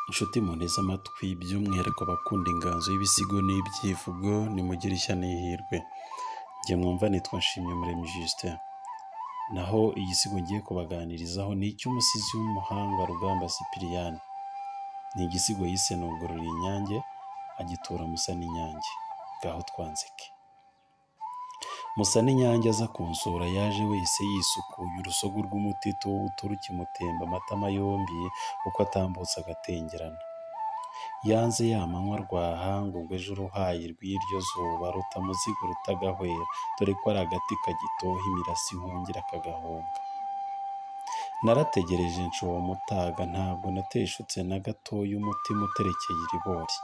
Inshuti munteze amatwi by'umwihariko abakunda inganzo y'ibisigo n'ibyivugo nimugire ishya n'ihirwe. Njye mwumva nitwa Nshimyumuremyi Justin. Naho igisigo ngiye kubaganirizaho ni icy'umusizi w'umuhanga Rugamba Sipiriyani. Ni igisigo yise Nugorora inyange agitura Musa n'inyange. Ngaho twanzike. Musa n'inyange aza kunsura yaje wese yisukuye urusogo rw'umutito w'ubuturu kimutemba amatama yombi uko atambutse agatengerana. Yanze ya manywa rwaha ngo ubwo ejo uruhayi rw'iryo zuba ruta muzigo rutagahwera dore ko ari agati kagitoha imirasi ihungira kagahunga. Narategereje nshoba mutaga ntabwo nateshutse na gatoya umutima uterekeye iribori.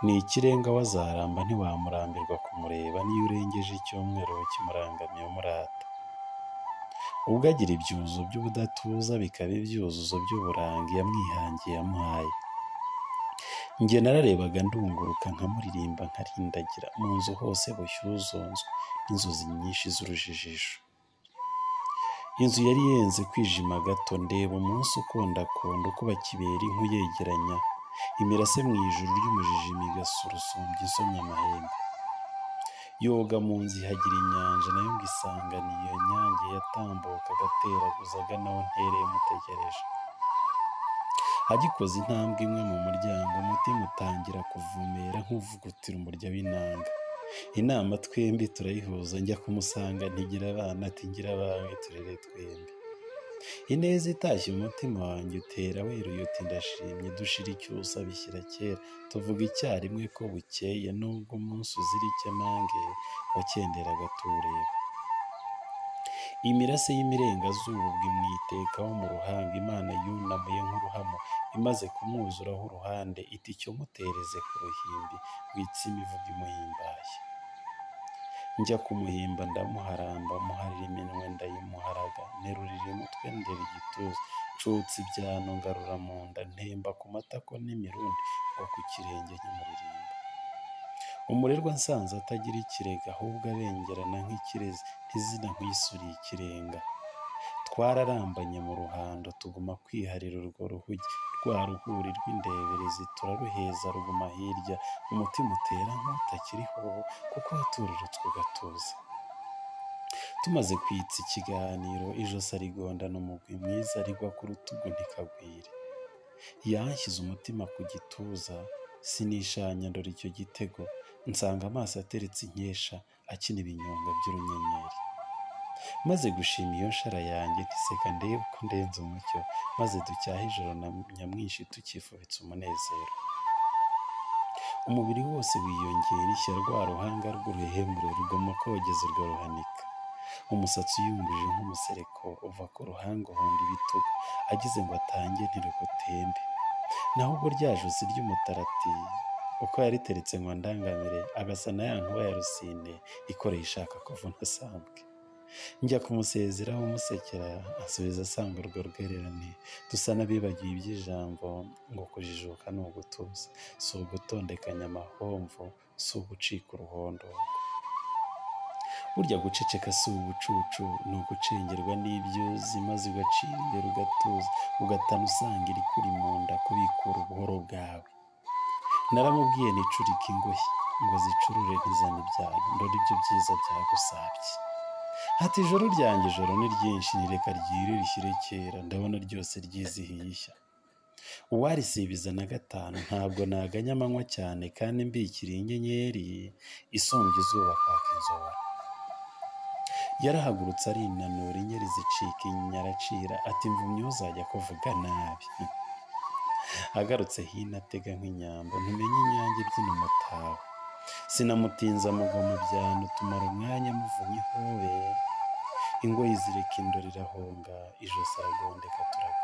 Ni ikirenga wazaramba ntiwamurambirwa kumureba niyo urengeje icyumweru ukimurangamiye umurata. Ubwo agira ibyuzo by'ubudatuza bikaba ibyuzuzo by'uburanga yamwihangiye yamuhaye. Njye nararebaga ndunguruka nkamuririmba nkarindagira mu nzu hose bushyuzonzwe n'inzozi nyinshi z'urujijo. Inzu yari yenze kwijima gato ndeba umunsi ukondakunda ukuba kibera inkwi yegeranya imirase mu ijuru ry'umujijima igasurusumbya isomya amahembe. Yoga mu nzu ihagira inyanja nayo ngo isanganiye iyo nyange yatambuka agateraguza agana aho ntereye mutegereje. Agikoze intambwe imwe mu muryango umutima utangira kuvumera nk'uvugutira umurya w'inanga. Inama twembi turayihuza njya kumusanga ntigira abana ati ngira abawe turere twembi. Ineza itashye umutima wanjye utera weruye uti ndashimye dushira icyusa bishyira kera tuvuga icyarimwe ko bukeye nubwo umunsi uzira ikemange wakenderaga tuwureba. Imirase y'imirengazuba ubwo imwitekaho mu ruhanga Imana yunamuye nk'uruhamo imaze kumwuzuraho uruhande iti cyo mutereze ku ruhimbi witse imivugo imuhimbaye. Njya kumuhimba ndamuharamba muharira iminwe ndayimuharaga nterurira umutwe ndera igituza ncutsa ibyano ngarura mu nda ntemba ku matako n'imirundi ngo ku kirenge nkimuririmba. Umurerwa nsanze atagira ikirega ahubwo abengerana nk'ikirezi ntizina nkwisuriye ikirenga. Twararambanye mu ruhando tuguma kwiharira urwo ruhugi rwa ruhuri rw'indeberezi turaruheza ruguma hirya umutima utera nk'utakiriho kuko watururutswe ugatuza. Tumaze kwitsa ikiganiro ijosi arigondana umugwi mwiza rigwa ku rutugu ntikagwire. Yanshyize umutima ku gituza sinishanya ndora icyo gitego nsanga amaso ateretse inkesha akina ibinyonga by'urunyenyeri. Maze gushima iyo nshara yanjye ntiseka ndebe ko ndenze umucyo maze ducyahe ijoro na nyamwinshi tukifubitse umunezero. Umubiri wose wiyongera ishya rwa ruhanga rw'uruhembure ruguma kogeza urwo ruhanika. Umusatsi uyumbije nk'umusereko uva ku ruhanga uhonda ibitugu agize ngo atange ntirugutembe. Naho ubwo rya josi ry'umutarati uko yariteretse ngo ndangamire agasa na ya nkuba ya rusine ikoreye ishaka kuvuna sambwe. Njya kumusezeraho musekera asubiza asanga urwo rwererane dusa n'abibagiwe iby'ijambo ngo kujijuka ni ugutuza si ugutondekanya amahomvu si ugucika uruhondo. Burya guceceka si ubucucu ni ugucengerwa n'ibyuzi maze ugacira imbere ugatuza ugatana usanga irikuri mu nda kubikura ubuhoro bwawe. Naramubwiye nicurike ingoyi ngo zicurure ntizane ibyago ndore ibyo byiza byagusabye. Ati ijoro ryanjye ijoro ni ryinshi nireka ryire rishyire kera ndabona ryose ryizihiye ishya. Uwarisibiza na gatanu ntabwo naganya amanywa cyane kandi mbikiriye inyenyeri isumbya izuba kwaka inzora. Yarahagurutse arinanura inyeri zicika inyinya aracira ati mvumye uzajya kuvuga nabi. Agarutse hino atega nk'inyambo ntumenye inyange ibyina umutaho. Sinamutinza amugwa mu byano tumara umwanya muvunye ihobe. Ingoyi zireka indoro irahonga ijosi aragondeka turagwa.